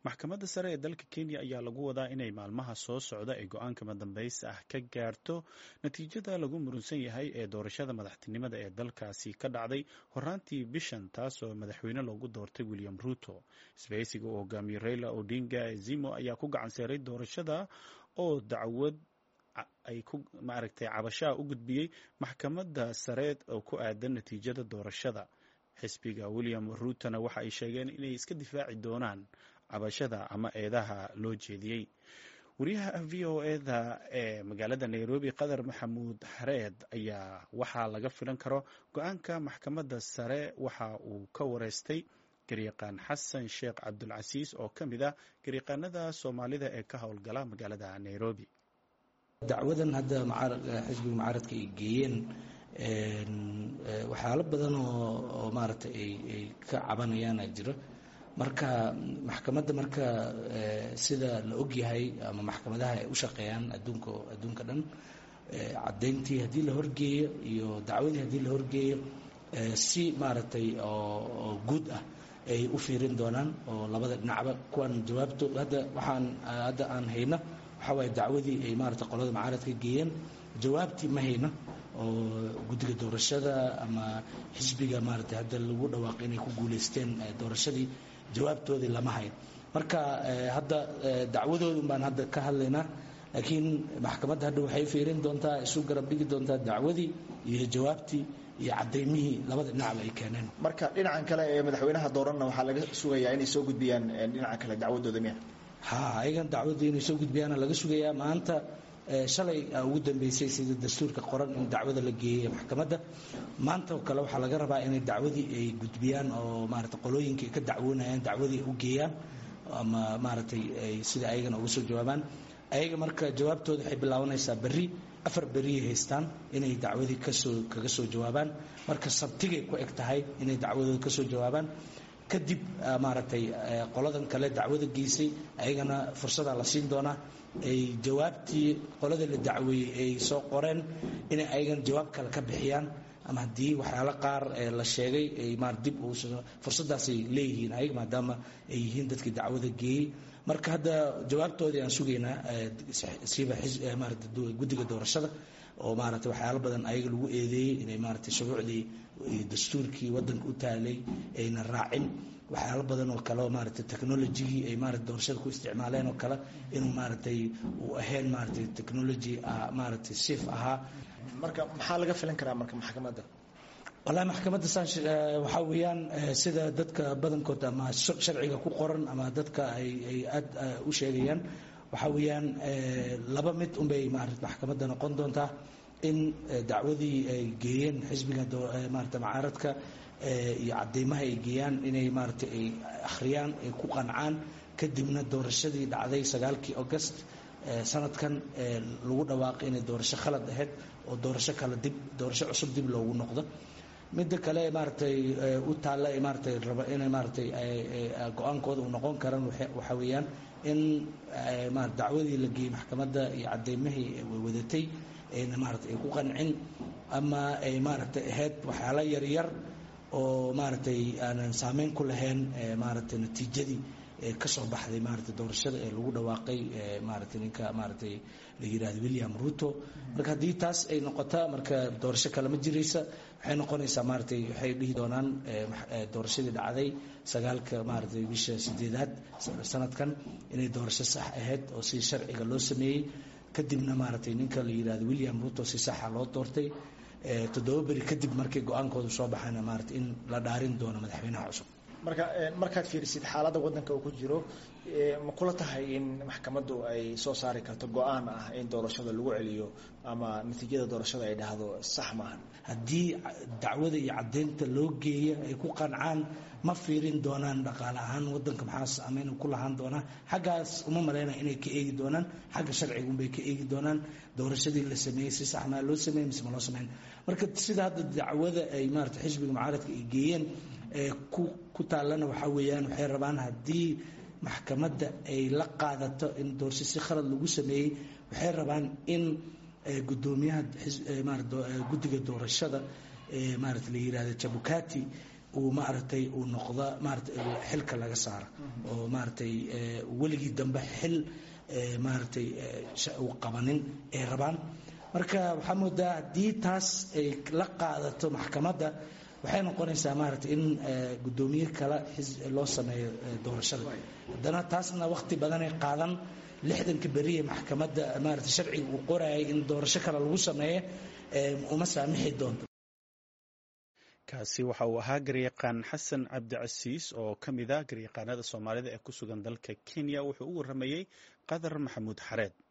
maxkamadda sare ee dalka kenya ayaa lagu wadaa inay maalmaha soo socda ee go-aanka madambaysta ah ka gaarto natiijada lagu murunsan yahay ee doorashada madaxtinimada ee dalkaasi ka dhacday horaantii bishan taasoo madaxweyne loogu doortay william ruto isbahaysiga uu hogaamiyey raila odinga zimo ayaa ku gacan seeray doorashada oo dacwad ay ku maaragtay cabashaha u gudbiyey maxkamadda sareed oo ku aadan natiijada doorashada xisbiga william ruutona waxa ay sheegeen inay iska difaaci doonaan cabashada ama eedaha loo jeediyey wariyaha v o eda ee magaalada nairobi qadar maxamuud xareed ayaa waxaa laga filan karo go-aanka maxkamadda sare waxa uu ka wareystay garyaqaan xasan sheekh cabdulcasiis oo ka mid ah garyaqaanada soomaalida ee ka howlgala magaalada nairobi dacwadan hadda xisbiga mucaaradka ay geeyeen waxyaalo badan oo maaragtay ay ka cabanayaana jiro marka maxkamadda marka sida la ogyahay ama maxkamadaha ay u shaqeeyaan adduunka adduunka dhan caddayntii haddii la horgeeyo iyo dacwadii haddii la horgeeyo si maaragtay oo guud ah ay u fiirin doonaan oo labada dhinacba kuwan jawaabto hadda waxaan hadda aan hayno waxaa waaye dacwadii ay maarata qolada mucaaradka geeyeen jawaabtii ma hayno oo guddiga doorashada ama xisbiga maarata hadda lagu dhawaaqay inay ku guulaysteen doorashadii jawaabtoodii lama hayn marka hadda dacwadoodun baan hadda ka hadlaynaa laakiin maxkamadda hadda waxay fiirin doontaa isu garab dhigi doontaa dacwadii iyo jawaabtii iyo cadaymihii labada dhinacba ay keeneen marka dhinacan kale ee madaxweynaha dooranna waxaa laga sugayaa inay soo gudbiyaan dhinaca kale dacwadooda miya ha ayagan dacwadii inay soo gudbiyaana laga sugayaa maanta shalay ugu dambeysay sida dastuurka qoran in dacwada la geeyey maxkamadda maanta oo kale waxaa laga rabaa inay dacwadii ay gudbiyaan oo maarata qolooyinka ay ka dacwoonayaan dacwadii ay u geeyaan ama maaragtay ay sida ayagana uga soo jawaabaan ayaga marka jawaabtooda waxay bilaabanaysaa berri afar beriyay haystaan inay dacwadii kasoo kaga soo jawaabaan marka sabtigay ku eg tahay inay dacwadooda kasoo jawaabaan kadib maaragtay qoladan kale dacwada geysay ayagana fursadaa la siin doonaa ay jawaabtii qolada la dacweeyey ay soo qoreen inay ayagana jawaab kale ka bixiyaan ama haddii waxyaalo qaar la sheegay ay maar dib fursadaasay leeyihiin ayaga maadaama ay yihiin dadkii dacwada geeyey marka hadda jawaabtoodii aan sugaynaa siba maarata guddiga doorashada oo maarata waxyaalo badan ayaga lagu eedeeyey inay maarata shuruucdii iyo dastuurkii waddanka u taalay ayna raacin waxyaalo badan oo kale oo maarata technologigii ay maarata doorashada ku isticmaaleen oo kale inuu maaragtay uu ahayn maaragtay technology maaragtay safe ahaa marka maxaa laga filan karaa marka maxkamadda wallahi maxkamadda saan waxaa weeyaan sida dadka badankood ama sharciga ku qoran ama dadka ay ay aada u sheegayaan waxaa weeyaan laba mid unbay maarata maxkamadda noqon doontaa in dacwadii ay geeyeen xisbiga maarata mucaaradka iyo cadeymaha ay geeyaan inay maarata ay akhriyaan ay ku qancaan kadibna doorashadii dhacday sagaalkii august sanadkan lagu dhawaaqay inay doorasho khalad ahayd oo doorasho kale dib doorasho cusub dib loogu noqdo midda kale maaratay u taalla maaratay raba inay maaratay go-aankooda uu noqon karan waxaa weeyaan in dacwadii la geeyey maxkamadda iyo cadeymihii wadatay ayna maarata ay ku qancin ama ay maaragtay ahayd waxyaalo yaryar oo maaragtay aanan saameyn ku lahayn maaragtay natiijadii ka soo baxday maarata doorashada ee lagu dhawaaqay maarata ninka maaratay la yirahdo william ruto marka haddii taas ay noqota marka doorasho kale ma jiraysa waxay noqonaysaa maaratay waxay dhihi doonaan doorashadii dhacday sagaalka maaratay bisha sideedaad sanadkan inay doorasho sax ahayd oo si sharciga loo sameeyey kadibna maaratay ninka la yirahdo william ruto si saxa loo doortay toddoba beri kadib markii go-aankoodu soo baxayna maarata in la dhaarin doono madaxweynaha cusub marka markaad fiirisid xaaladda waddanka uu ku jiro ma kula tahay in maxkamaddu ay soo saari karto go-aan ah in doorashada lagu celiyo ama natiijada doorashada ay dhahdo sax maahan haddii dacwada iyo caddeynta loo geeya ay ku qancaan ma fiirin doonaan dhaqaale ahaan waddanka maxaa saameyn ku lahaan doonaa xaggaas uma malaynaya inay ka eegi doonaan xagga sharciga unbay ka eegi doonaan doorashadii la sameeyey si sax maa loo sameeyey mise ma loo sameyn marka sida hadda dacwada ay maarata xisbiga mucaaradka ay geeyeen ku ku taallana waxaa weeyaan waxay rabaan haddii maxkamadda ay la qaadato in doorasho si khalad lagu sameeyey waxay rabaan in gudoomiyaha guddiga doorashada maarata la yirahdo jabukati uu maaragtay uu noqda maaragtay xilka laga saara oo maaragtay weligii dambe xil maaragtay uu qabanin ay rabaan marka waxaa moodaa haddii taas ay la qaadato maxkamadda waxay noqonaysaa maaragtay in guddoomiye kale loo sameeyo doorashada haddana taasna waqti badanay qaadan lixdanka beriye maxkamadda maaragtay sharciga uu qorayay in doorasho kale lagu sameeyo uma saamixi doonto kaasi waxa uu ahaa garyaqaan xasan cabdicasiis oo ka mid ah garyaqaanada soomaalida ee ku sugan dalka kenya wuxuu u waramayey qadar maxamuud xareed